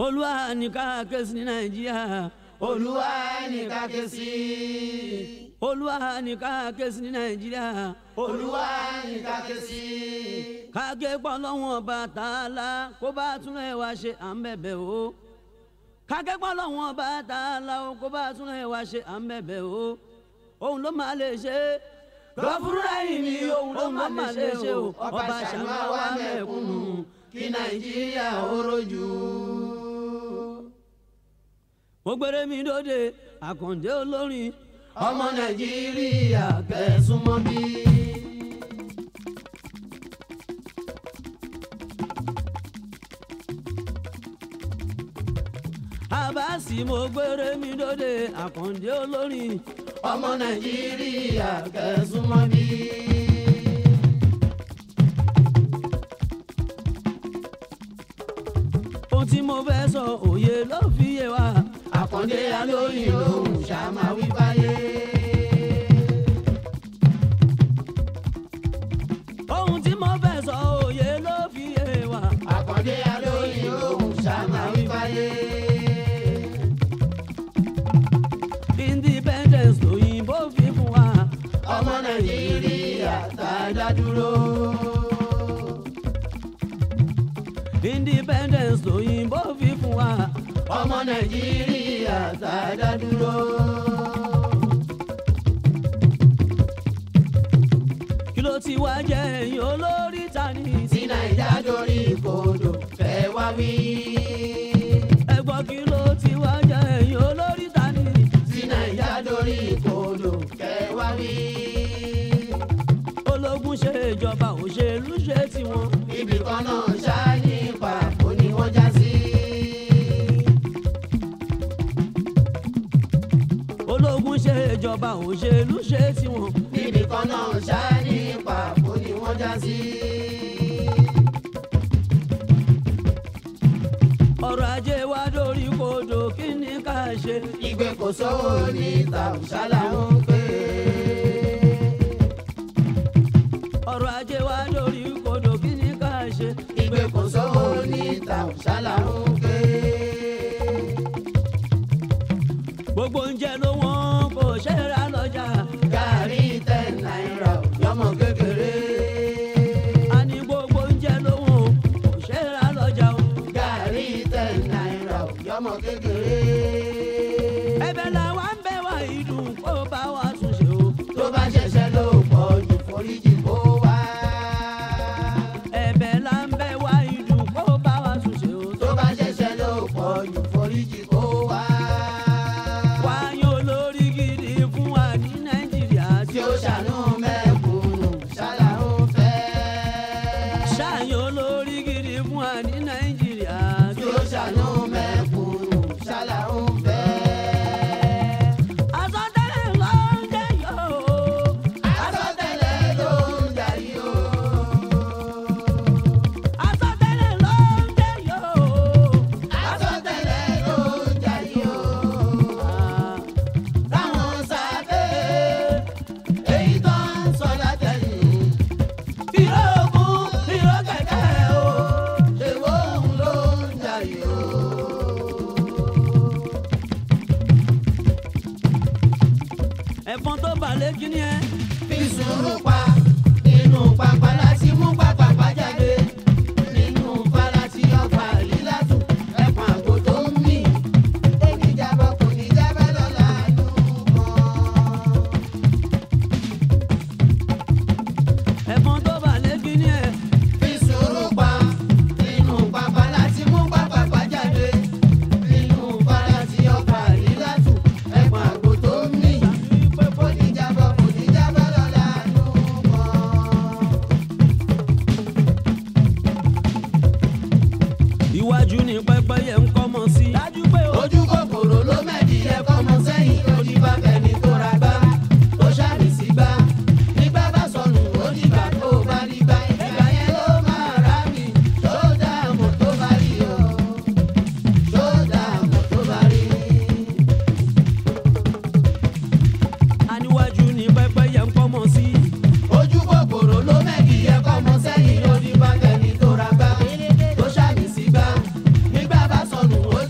olúwa ní ká ké sí ní nàìjíríà olúwa ní ká ké sí olúwa ní ká ké sí ní nàìjíríà olúwa ní ká ké sí ká ké pọ̀ lọ́wọ́n ọba tààlà kó bá tún ẹ̀ wá ṣe à ń bẹ̀bẹ̀ o ká ké pọ̀ lọ́wọ́n ọba tààlà o kó bá tún ẹ̀ wá ṣe à ń bẹ̀bẹ̀ o òun ló máa lè ṣe lọ́fúnra yìí ni òun ló máa lè ṣe o ọba ṣàmà wà mẹ́kúnnù kí nàìjíríà ó rojú. mo gbére mi dóde àkàndé olórin ọmọ nàìjíríà kẹsùn mọ́ bí. àbáàsì mo gbére mi dóde àkàndé olórin ọmọ nàìjíríà kẹsùn mọ́ bí. ohun tí mo fẹ́ sọ òye ló fi yé wa àkàndé alóyìn lòun ṣàmà wí báyé. ohun tí mo fẹ́ sọ òye ló fi yé wa àkàndé alóyìn lòun ṣàmà wí báyé. independence lòyìnbó fi fún wa ọmọ nàìjíríà tá a dá dúró. independence lòyìnbó fi fún wa ọmọ nàìjíríà tá a dá dúró. kí ló ti wá jẹ́ ẹ̀yìn olórí ta ni tí nàìjà dorí kodò fẹ́ wá wí. ẹ̀gbọ́n kí ló ti wá jẹ́ ẹ̀yìn olórí ta ni tí nàìjà dorí kodò fẹ́ wá wí. ológun ṣe ìjọba òṣèlú ṣe tiwọn ibì kan náà ṣááyí pàbó ni wọ́n já sí. ológun ṣe ìjọba òṣèlú ṣe tiwọn ibì kan náà ṣááyí pàbó ni wọ́n já sí. ọrọ̀ ajé wa dórí kodò kí ni ká ṣe ìgbé kò sówó ní tàùsálà ń pè ọrọ̀ ajé wa dórí kodò kí ni ká ṣe ìgbé kò sówó ní tàùsálà ń pè gbogbo oúnjẹ ló wọ́n kò ṣe é ra lọ́jà gàrí ten náírà yọmọ kékeré a ní gbogbo oúnjẹ ló wọ́n kò ṣe é ra lọ́jà o gàrí ten náírà yọmọ kékeré ẹ̀bẹ̀ làwa ń bẹ̀ wá ìdùn kó bá wa tún ṣe o tó bá ṣẹ̀ṣẹ̀ ló pọ̀ jù foríjì kó wá ẹ̀bẹ̀ là ń bẹ̀ wá ìdùn kó bá wa tún ṣe o tó bá ṣẹ̀ṣẹ̀ ló pọ̀ jù foríjì kó wá wáyé olórí gidi fún wa ní nàìjíríà tí ó ṣàánú mẹ́kúnnù ṣálá ń fẹ́. ṣáàyàn olórí gidi fún wa ní nàìjíríà tí ó ṣàánú mẹ́kúnnù ṣálá ń fẹ́. àsọtẹ́lẹ̀ ló ń jẹ́ yóò. àsọtẹ́lẹ̀ ló ń darí o. àsọtẹ́lẹ̀ ló ń jẹ́ yóò. àsọtẹ́lẹ̀ ló ń darí o. táwọn sábẹ́ èyí tó ń sọ látẹ̀yìn. ìró ògùn ìró kẹ̀kẹ́ o. èwo òun ló ń darí o. ẹ̀fọn tó balẹ̀ kí ni ẹ. fi sùúrù pa inú pápá láti mú pápá jáde nínú fara tí ọfà lílá tù ẹ̀pọ̀n àgbo tó ń mì oníjàbọ̀ kò ní jábẹ́ lọ́la lùmọ̀. ẹ̀fọn tó balẹ̀ kí ni ẹ. fi sùúrù pa inú pápá láti mú pápá jáde nínú fara tí ọfà lílá tù ẹ̀pọ̀n àgbo tó ń mì oníjàbọ̀ kò ní jábẹ́ lọ́la lùmọ̀. iwájú ni pẹ́pẹ́yẹ ń kọ́ mọ́ sí. dájú pé o. ojú kòkòrò ló mẹ́ẹ̀dì ẹ̀kọ́ mọ sẹ́yìn lórí bá fẹ́ni tó ra gbá tó ṣàmì sí gbá nígbà bá sọnù ó dìgbà tó bá rí gbá ìgbà yẹn ló máa rà mí tó dààmú tó bá rí o tó dààmú tó bá rí. aníwájú ni pẹ́pẹ́yẹ ń kọ́ mọ́ sí. ojú kòkòrò ló mẹ́ẹ̀dì ẹ̀kọ́ mọ sẹ́yìn lórí bá fẹ́ni tó ra gbá tó ṣàmì sí gbá nígbà bá sọnù ó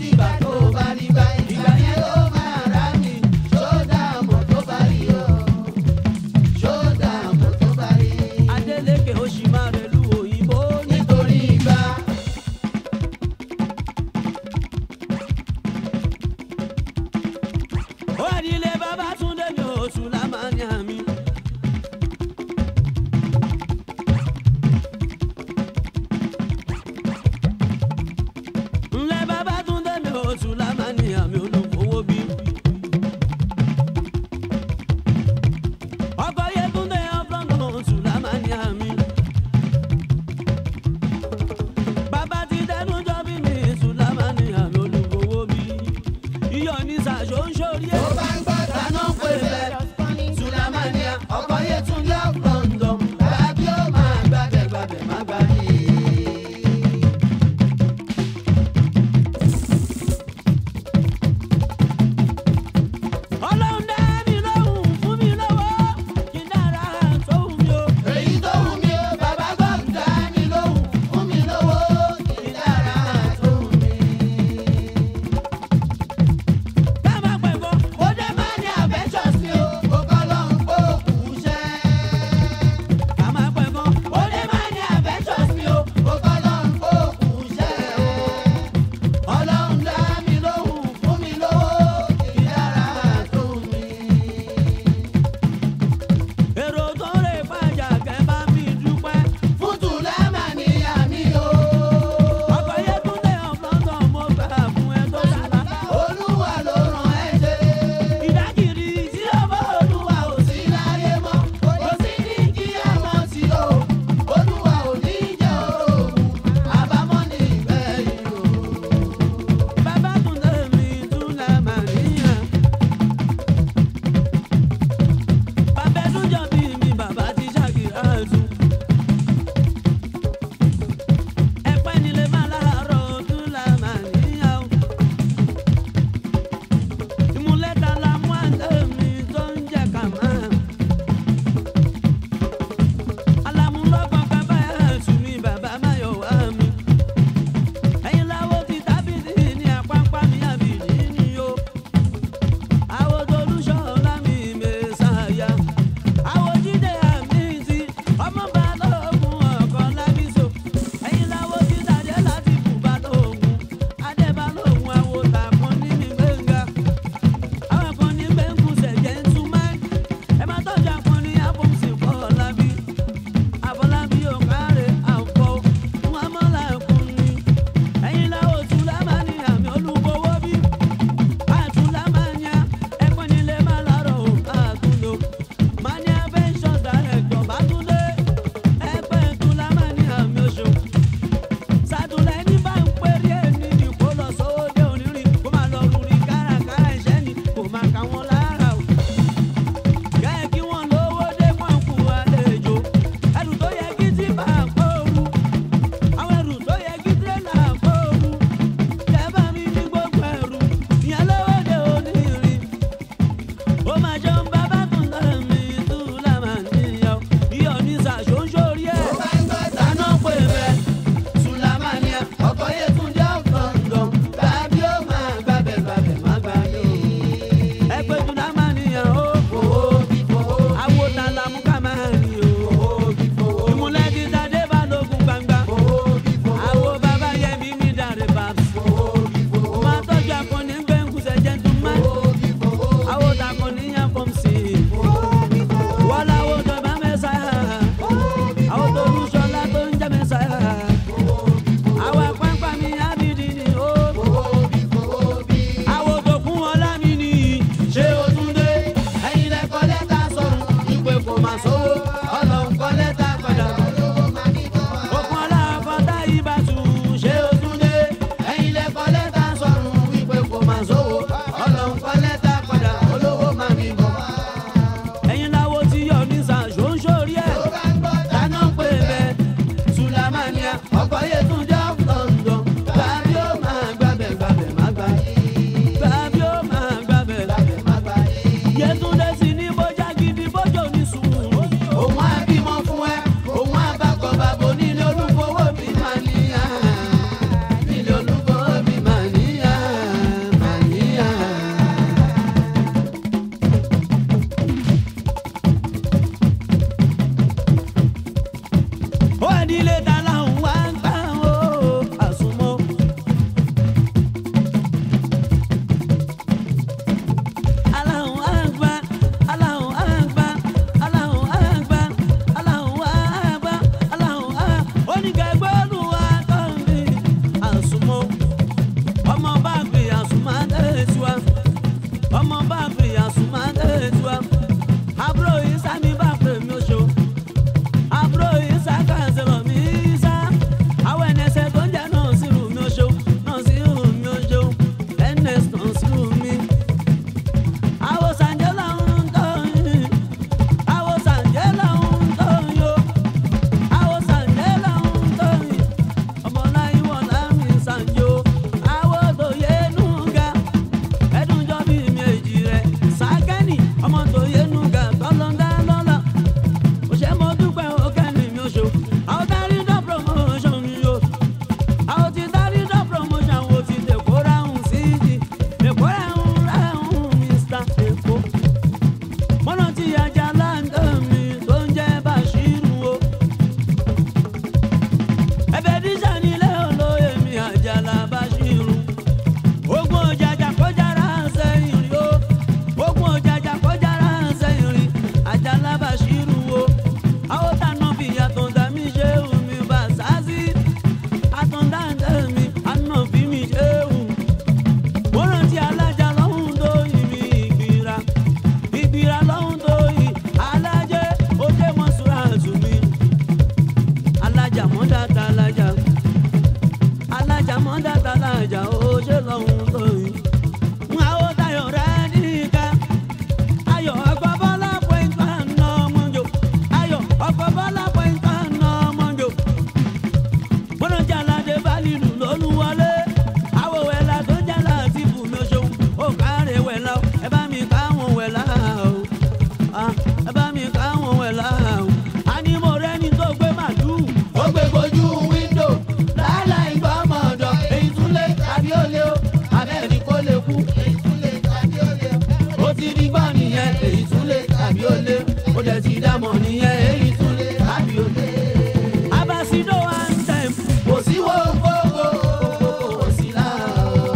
ìjà ó ṣe lọ́hùn tó yìí. àwọn tayọ̀ rẹ̀ nìkan ayọ̀ ọkọ̀ bọ́lá pẹ̀ntà nà ọmọjò ayọ̀ ọkọ̀ bọ́lá pẹ̀ntà nà ọmọjò. bọ́dọ̀ jalade balilu lolúwọlé àwọ̀ wẹ̀lá tó jálá ti bù mí oṣù ó kárẹ̀ wẹ̀lá o ẹ bá mi káwọn wẹ̀lá o Ah, ẹ bá mi káwọn wẹ̀lá o. a ní mo rẹ́ni tó gbé màlúù. ó gbé gbojú wíńdò láláì gbọ́mọ̀ ọ̀dọ̀ èyí tún lé tàbí ó lé o abẹ́ni kó lè kú èyí tún lé tàbí ó lé o. ó ti rí gbọ́ nìyẹn èyí tún lé tàbí ó lé ó dẹ̀ ti dámọ̀ nìyẹn èyí tún lé tàbí ó lé. abasido one time. kò sí wo gbogbo kò sí láàá.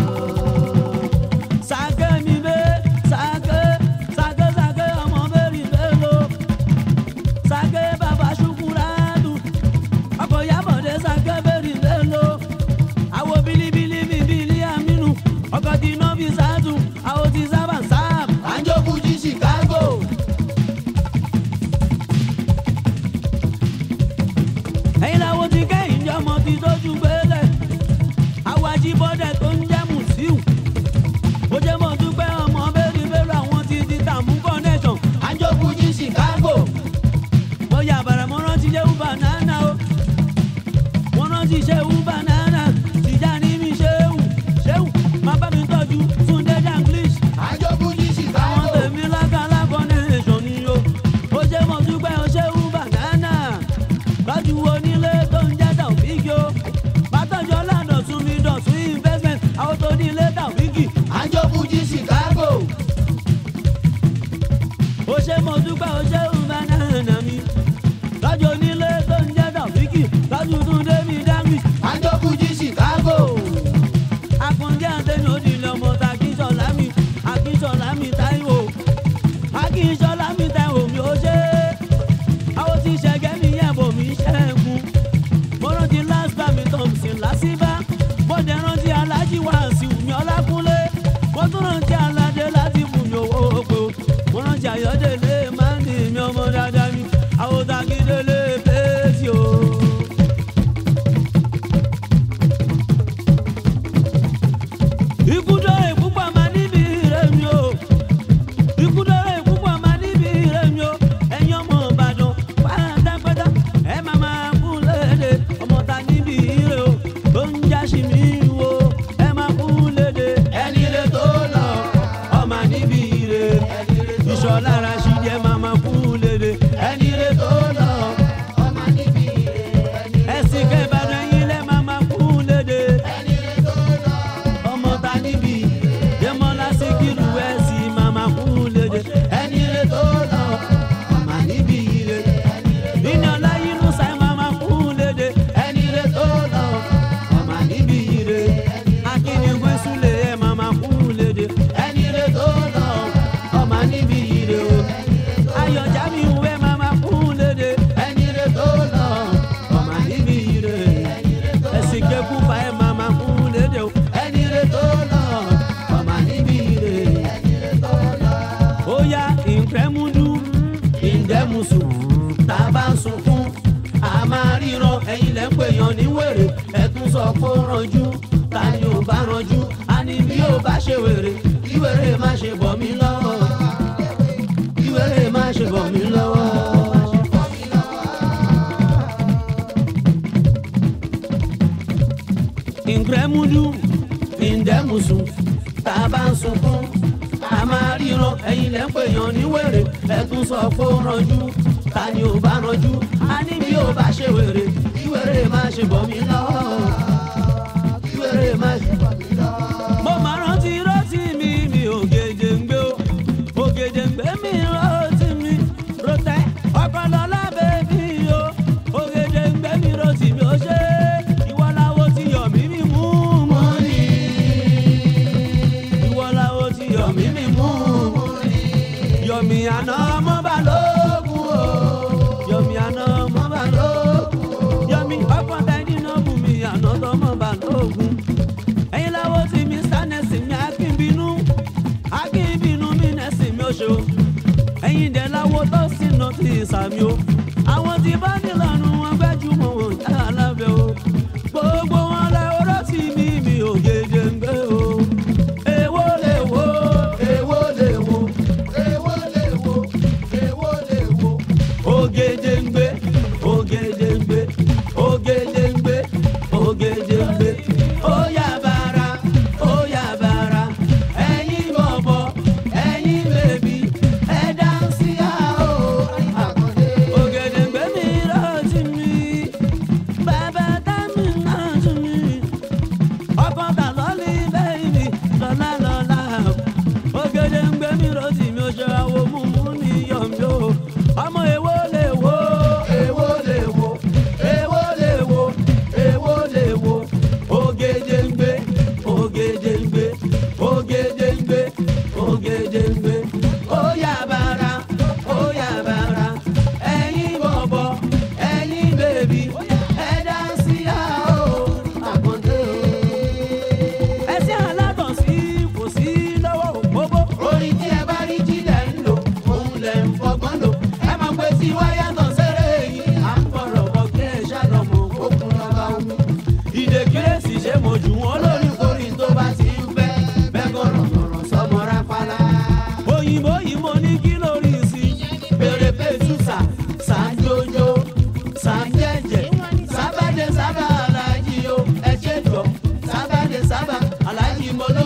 sake mi be sake sake sake ọmọ bẹ́ẹ̀rì bẹ́ẹ̀lò sake baba ṣukuradu ọkọ̀ yabọ̀dé sake bẹ́ẹ̀rì bẹ́ẹ̀lò àwo bilibili mi bili aminu ọkọ̀ tí nọ́ọ̀bì sáàtù àwo tí sábà sáàbù. àjọkùn jí chicago. ẹ̀yin làwọn ti kẹ́yìn jẹ́ ọmọ tí tójú gbélé àwọn ajíbọ́dẹ̀ tó ń jẹ́ mùsíù ó jẹ́ mọ̀ dúpẹ́ ọmọ bẹ́ẹ̀rì bẹ́ẹ̀rù àwọn ti di tààmú connection àjọkùn jí chicago. mo yà bàrà mo rántí ṣe uber nana o mo rántí ṣe uber nana tìjà ní mi ṣéwù ṣéwù má bá mi tọ́jú túndé danglish àjọkùn jí àwọn chicago. tèmi lákàlà connection ni o ó jẹ́ mọ̀ dúpẹ́ o ṣe uber nana lọ́jú onílé tó ń jẹ́ tàwíkì o bàtọ́jọ́ ládọ̀tún mi dọ̀tún investment àwọn tó ní ilé tàwíkì àjọkùn jí chicago. ó ṣe mọ̀ dúpẹ́ o ṣe uber nana mi lọ́jọ́ onílé tó ń jẹ́ tàwíkì lọ́jú túndé mi danglish àjọkùn jí chicago. akúndé àtẹnu òdìlẹ ọmọ ta akínsọlá mi akínsọlá mi táíwò akínsọlá mi táíwò mi ó ṣe àwọn tí ṣẹgẹ mi yẹ bò mí ṣẹ́gun mo rántí last time thompson lásìbá mo dẹ̀ rántí alájí wàásù mi ọlákúnlé mo tún rántí aládé láti fún mi owó oko mo rántí ayọ̀délé máńdì mi ọmọ dáadáa mi àwọn tagídélé pèsè o. ikú dọ́rẹ̀ púpọ̀ máa níbi rẹ̀ mi o ikú dọ́rẹ̀ púpọ̀ máa níbi rẹ̀ mi o ẹ̀yin ọmọ ìbàdàn pátápátá ẹ máa máa kú léde ọmọ ta níbi rẹ̀ o tó ń jáṣì mí wo ẹ máa kú léde ẹni rẹ tó lọ ọmọ níbi rẹ̀ ìṣọ̀lá Rashidi ẹ máa máa kú léde ẹni rẹ tó lọ ọmọ níbi rẹ ẹni rẹ ẹ̀sìn kẹbàdàn yín lẹ́ máa máa kú léde ẹni rẹ tó lọ ọmọ ta níbi Dẹ́mọ́lá Síkírù ẹ̀sìn máa máa kú léde. ẹni rẹ tó lọ ọmọ níbi rẹ Iná láyé inú sáì máa máa kú léde. ẹni rẹ tó lọ ọmọ níbi rẹ Akínigbé súlẹ̀ ẹ̀ máa máa kú léde. ẹni rẹ tó lọ ọmọ níbi rẹ Ayọ̀já mi ìwé máa máa kú léde. ẹni rẹ tó lọ Ọmọ níbi ire. Ẹ̀sìn kẹ́kù fa ẹ̀ máa máa kú léde o. ẹni rẹ tó lọ ọmọ níbi rẹ Ó yá ìǹkẹ́múdú ìǹdẹ́musù. tá a bá ń sunkún a máa ríran ẹ̀yin lẹ́ ń pèèyàn ní wèrè ẹ̀tún sọ pé ó ranjú ta ni ò bá ranjú a ní bí ó bá ṣe wèrè kí wèrè má ṣe bọ̀ mí lọ́wọ́ kí wèrè má ṣe bọ̀ mí lọ́wọ́. Ìǹkẹ́múdú ìǹdẹ́mùsùn tá a bá ń sunkún a máa ríran ẹ̀yin lẹ́ ń pèèyàn ní wèrè ẹ̀tún sọ pé ó ranjú ta ni ò bá ranjú a ní bí ó bá ṣe wèrè kí wèrè má ṣe bọ̀ mí lọ́wọ́ kí wèrè má ṣe bọ̀ mí lọ́wọ́. mo máa rántí rántí mi mi ògèdè ń gbé o ògèdè ń gbé mi rántí mi rotẹ ọkọlọlá bèbí o ògèdè ń gbé mi rántí mi ó ṣe ìwọ làwo ti yọ mí mi mú mú ni ìwọ làwo ti yọ mí mi mú mú ni yọmi àná ọmọ balógun o yọmi àná ọmọ balógun yọmi ọkọ tẹni náà bù mí àná tọmọ balógun ẹ̀yin láwo tí mi sánẹsì mi akínbínú akínbínú mi nẹsì mi oṣù ẹ̀yin dẹ láwo tó sì nà ti sàmì o àwọn tí bá nílànà wọn gbẹjúmọ̀ wọn yá lábẹ́ o gbogbo wọn lẹ ọ̀rọ̀ tí mi mi ò gèdè mi rọ́ọ̀tì mi ò ṣe àwo mú mú ní yọ̀mí o ọmọ èwo lè wo èwo lè wo èwo lè wo èwo lè wo ògèdèǹgbé ògèdèǹgbé ògèdèǹgbé ògèdèǹgbé ó yá bàrà ó yá bàrà ẹ̀yin bọ̀bọ̀ ẹ̀yin bèbí ẹ dá sí àó àkàndé o. ẹsẹ̀ aládùn sí kò sí lọ́wọ́ òpópó. orin tí ẹ bá rí jílẹ̀ ń lò òun lẹ̀ ń fọgbọ́n lò ẹ mọ̀ pé tí wáyà tán sẹ́rẹ̀ yìí à ń bọ̀rọ̀ bọ̀ kí ẹ ṣàlọ́mọ òkun lọ́ba omi. ìdè kírésì ṣe mo jù wọ́n lọ. olórí korin tó bá ti ń fẹ́ bẹ́ẹ̀ gọ̀rọ̀ gọ̀rọ̀ sọmọ rápálá. òyìnbó yìí mo ní kí lórí sí. bèrè pẹ̀tùsà sàǹjòjò sàǹjẹ̀jẹ̀ sábàdé sábà alájí o ẹ ṣe jọ sábàdé sábà alájí mo ló